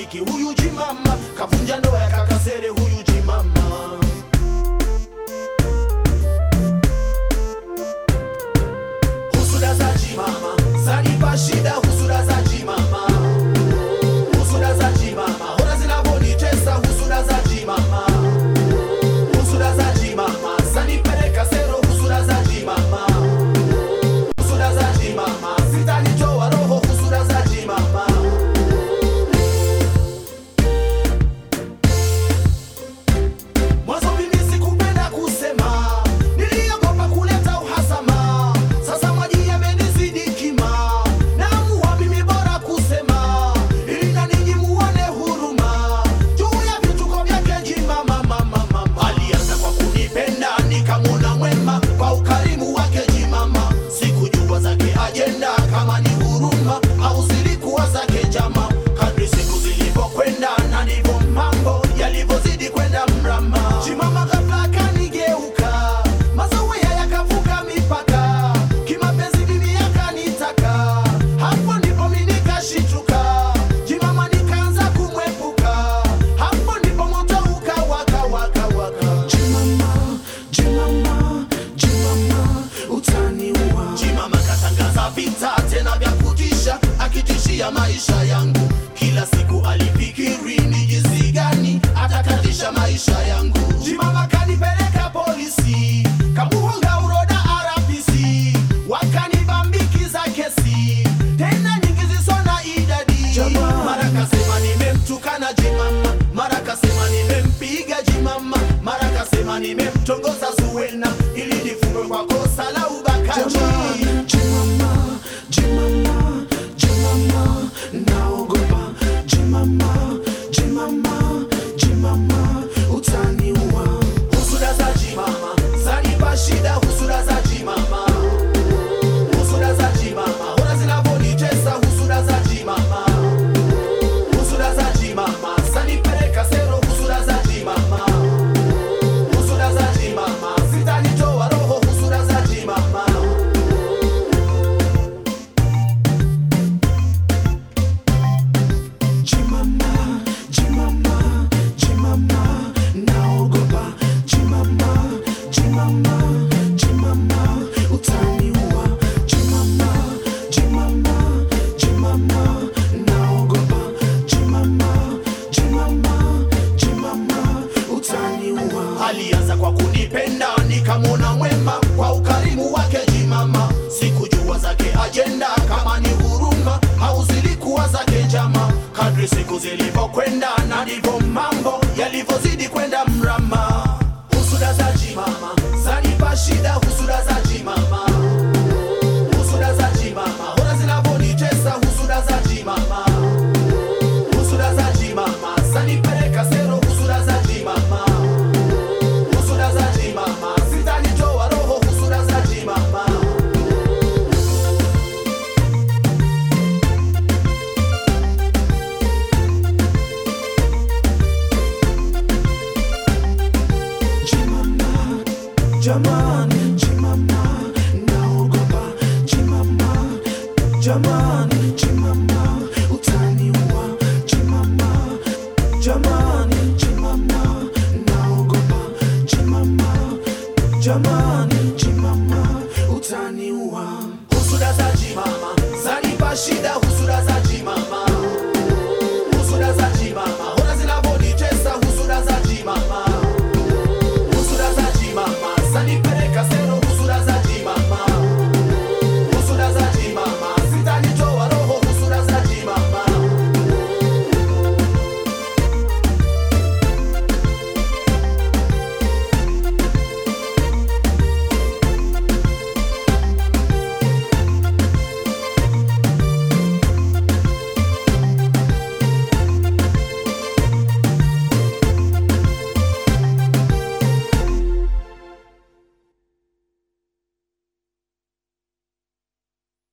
rafiki huyu jimama kavunja ndoa ya kakasere huyu jimama husuda za jimama zanipa shida husuda za jimama husuda za jimama hora zinavyonitesa husuda za jimama husuda za jimama zanipeleka sero husuda za jimama husuda za jimama zitanitoa roho husuda za jimama Mwanzo mimi sikupenda kusema, niliogopa kuleta uhasama. Sasa maji yamenizidi kima, naamua mimi bora kusema, ili na ninyi muone huruma juu ya vituko vyake jimama. mama, mama. Alianza kwa kunipenda nikamwona mwema kwa ukarimu wake jimama, sikujua zake ajenda kama ni huruma au zilikuwa zake jama. Kadri siku zilivyokwenda na ndivyo mambo yalivyozidi kwenda mrama, jimama ghafla akanigeuka, mazoea yakavuka mipaka, kimapenzi mimi yakanitaka, hapo ndipo mimi nikashituka, jimama nikaanza kumwepuka, hapo ndipo moto ukawaka waka waka. Jimama, jimama, jimama, utaniua. Jimama katangaza vita tena vya kutisha, akitishia maisha yangu. Kila siku alifikiri ni jinsi gani atakatisha maisha yangu. Jimama kanipeleka polisi, kamuhonga uroda RPC, wakanibambikiza kesi tena nyingi zisizo na idadi. Mara kasema nimemtukana jimama, mara kasema nimempiga jimama, mara kasema nimemtongoza Zuwena ili nifungwe kwa kosa la ubakaji. Jimama, jimama, jimama, naogopa jimama, jimama, jimama, utaniua. Husuda za jimama zanipa shida, husuda za jimama husuda za jimama hora zinavyonitesa husuda za jimama husuda za jimama zanipeleka sero husuda za jimama husuda za jimama zitanitoa roho husuda za jimama Jimama, jimama, jimama, naogopa jimama, jimama, jimama, utaniua. Jimama, jimama, jimama, naogopa jimama, jimama, jimama, utaniua. Alianza kwa kunipenda nikamwona mwema kwa ukarimu wake jimama, sikujua zake ajenda kama ni huruma au zilikuwa zake jama. Kadri siku zilivyokwenda na ndivyo mambo yalivyozidi kwenda mrama. Husuda za jimama zanipa shida, husuda za jimama, husuda za jimama hora zinavyonitesa, husuda za jimama, husuda za jimama zanipeleka sero, husuda za jimama, husuda za jimama zitanitoa roho, husuda za jimama. Jimama, jamani, jimama, naogopa jimama, jamani, jimama, utaniua, jimama, jamani, jimama, naogopa jimama, jamani, jimama, utaniua. Husuda za jimama zanipa shida,